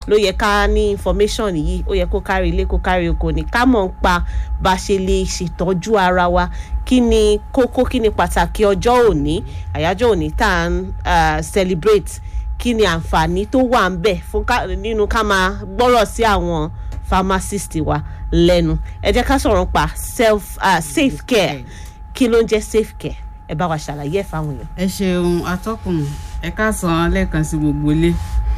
ló yẹ ká ní information yìí ó yẹ kó kárí ilé kó kárí oko ní ká mọ̀ ń pa bá a ṣe lè ṣètọ́jú ara wa kí ni kókó kí ni pàtàkì ọjọ́ òní àyájọ́ òní tá à ń uh, celebrate kí ni àǹfààní tó wà ń bẹ̀ fún ká nínú ká máa gbọ́rọ̀ sí àwọn pharmacist wa lẹ́nu ẹ jẹ́ ká sọ̀rọ̀ pa self uh, safe care kí ló ń jẹ́ safe care ẹ bá wa ṣàlàyé ẹ̀ fáwọn èèyàn. ẹ ṣeun atọ́kùn ẹ káàsán lẹ́ẹ̀kan sí gbogbo ilé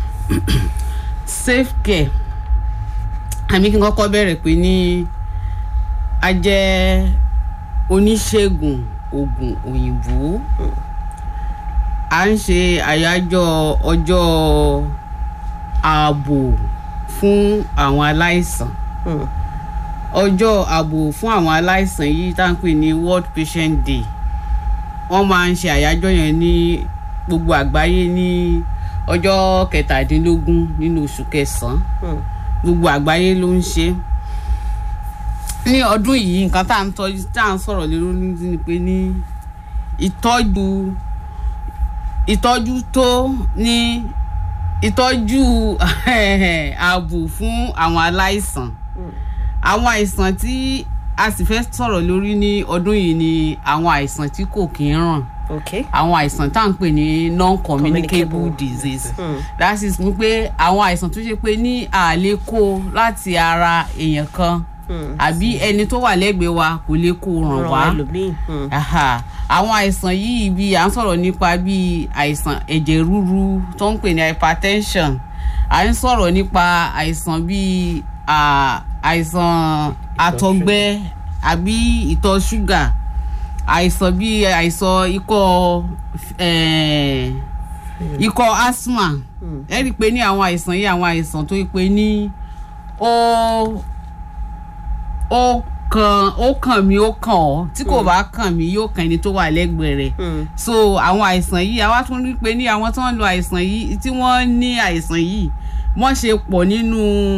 safe care àmì kí n kọ́kọ́ bẹ̀rẹ̀ pé ní a jẹ́ oníṣègùn oògùn òyìnbó à ń ṣe àyájọ́ ọjọ́ ààbò fún àwọn aláìsàn Mm. ọjọ́ ààbò fún àwọn aláìsàn yìí tá à ń pè ní world patient day wọ́n máa ń ṣe àyájọ́ yẹn ní gbogbo àgbáyé ní ọjọ́ kẹtàdínlógún nínú oṣù kẹsàn-án Mm. gbogbo àgbáyé ló ń ṣe ní ọdún yìí nǹkan tá à ń tọ́jú tá à ń sọ̀rọ̀ lé lórí ni pé ní ìtọ́jú ìtọ́jú tó ní ìtọ́jú ààbò fún àwọn aláìsàn àwọn àìsàn tí a sì fẹ́ sọ̀rọ̀ lórí ní ọdún yìí ni àwọn àìsàn tí kò kí ń ràn okay. àwọn àìsàn tá à ń pè ní non-communicable Communicable disease Mm. that is wípé àwọn àìsàn tó ṣe pé ní àlè kó láti ara èèyàn kan Mm. àbí ẹni tó wà lẹ́gbẹ̀ẹ́ wa kò lè kó ràn ràn wá ẹlòmíì. Mm. Aha. àwọn àìsàn yìí bí à ń sọ̀rọ̀ nípa bí àìsàn ẹ̀jẹ̀ ríru tó ń pè ní hypertension à ń sọ̀rọ̀ nípa àìsàn bí ah, àìsàn àtọ̀gbẹ àbí ìtọ̀ ṣúgà àìsàn bí àìsàn ikọ́ eh, ikọ́ asthma Mm. ẹ rí i pé ní àwọn àìsàn yìí àwọn àìsàn tó yẹ pé ní ó ó kàn ó kàn mí ó kàn ọ́ tí kò bá kàn mí yóò kàn ẹni tó wà lẹ́gbẹ̀ẹ́ rẹ̀ Mm. so àwọn àìsàn yìí àwa tún rí i pé ní àwọn tó ń lo àìsàn yìí tí wọ́n ní àìsàn yìí wọ́n ṣe pọ̀ nínú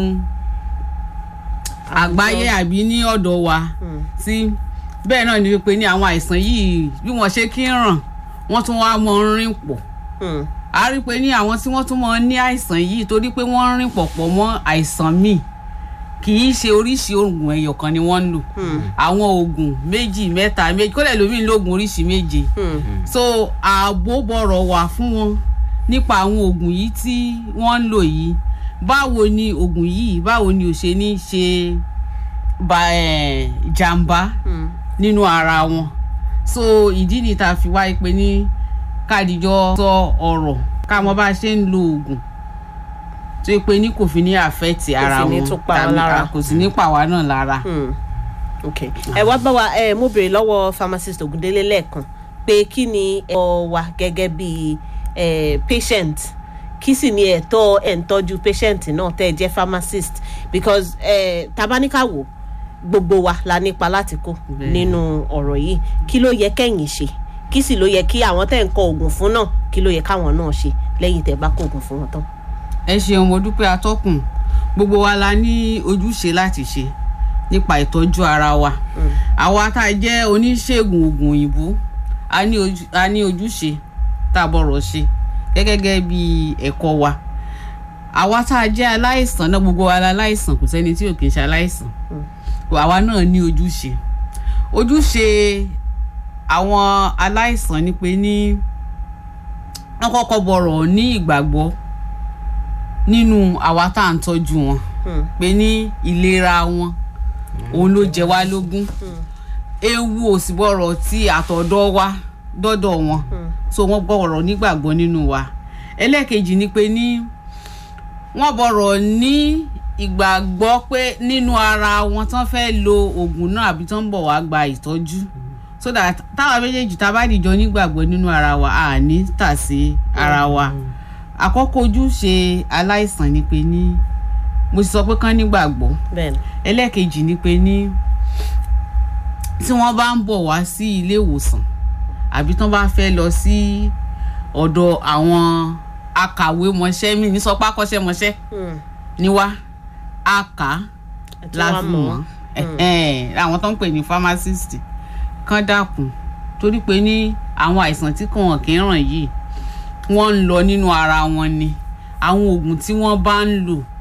àgbáyé àbí ní ọ̀dọ̀ wa Mm. tí bẹ́ẹ̀ náà ni pé ní àwọn àìsàn yìí bí wọ́n ṣe kí ń ràn wọ́n tún wá mọ ń rìn pọ̀ Mm. a rí i pé ní àwọn tí wọ́n tún mọ ní àìsàn yìí torí pé wọ́n ń rìn pọ̀ pọ̀ mọ́ àìsàn míì kì í ṣe oríṣi oògùn ẹyọ kan ni wọ́n ń lò Mm. àwọn oògùn méjì mẹ́ta méjì kódà lómi ń lo oògùn oríṣi méje Mm. so ààbò bọ̀rọ̀ wà fún wọn nípa àwọn oògùn yìí tí wọ́n ń lò yìí báwo ni oògùn yìí báwo ni ò ṣe ní ṣe ba eh, jàǹbá Mm. nínú ara wọn so ìdí ni tá a fi wáyé pé ní kádìjọ sọ ọ̀rọ̀ ká mọ̀ bá a ṣe ń lo oògùn tó yẹ pé ní kò fi ní àfẹ́tì ara fi ní wọn tún pa wá tàbí lára. kò sì ní pa wá náà lára. Mm. okay. ẹ wá bá wa ẹ mo béèrè lọ́wọ́ pharmacist Ògúndélé lẹ́ẹ̀kan pé kí ni ẹ̀tọ́ wa gẹ́gẹ́ bí eh, patient kí sì ni ẹ̀tọ́ ẹ̀ ń tọ́jú patient náà tẹ́ ẹ jẹ́ pharmacist because eh, tabaníkàwò gbogbo wa la nípa láti kó Bẹ́ẹ̀. nínú ọ̀rọ̀ yìí kí ló yẹ kẹ́yìn ṣe kí sì ló yẹ kí àwọn tẹ́ ń kọ oògùn fún náà kí ló yẹ káwọn náà ṣe lẹ́yìn tẹ́ bá kó oògùn fún wọn tán. ẹ ṣeun mo dúpẹ́ atọ́kùn gbogbo wa la ní ojúṣe láti ṣe nípa ìtọ́jú ara wa àwa tá a jẹ́ oníṣègùn oògùn òyìnbó a ní ojú- a ní ojúṣe tá a bọ̀rọ̀ ṣe gẹ́gẹ́ bí ẹ̀kọ́ wa àwa tá a jẹ́ aláìsàn náà gbogbo wa la aláìsàn kò sẹ́ni tí ò kì í ṣe aláìsàn àwa náà ní ojúṣe ojúṣe àwọn aláìsàn ni pé ní wọ́n kọ́kọ́ bọ̀rọ̀ ní ìgbàgbọ́ nínú àwa tá à ń tọ́jú wọn Mm. pé ní ìlera wọn òun ló jẹ wá lógún ewu ò sì bọ̀rọ̀ tí àtọ̀dọ̀ wa dọ́dọ̀ wọn so wọ́n bọ̀rọ̀ nígbàgbọ́ nínú wa ẹlẹ́ẹ̀kejì ni pé ní wọ́n bọ̀rọ̀ ní ìgbàgbọ́ pé nínú ara wọn tán fẹ́ lo oògùn náà àbí tán ń bọ̀ wá gba ìtọ́jú so that táwa méjèèjì tá a bá dìjọ nígbàgbọ́ nínú ara wa a ní tà sí ara wa àkọ́kọ́ ojúṣe aláìsàn ni pé ní mo ti sọ pé kán nígbàgbọ́ bẹ́ẹ̀ni ẹlẹ́ẹ̀kejì ni pé ní tí wọ́n bá ń bọ̀ wá sí ilé ìwòsàn àbí tán bá fẹ́ lọ sí ọ̀dọ̀ àwọn akàwé mọṣẹ́ mi ní sọpá kọ́ṣẹ́mọṣẹ́ Mm. ni wá a kà á ẹ tún la wá fi mọ̀ mọ̀ ẹ́ àwọn tó ń pè ní pharmacist kán dákun torí pé ní àwọn àìsàn tí kò hàn kí ń ràn yìí wọ́n ń lọ nínú ara wọn ni àwọn oògùn tí wọ́n bá ń lò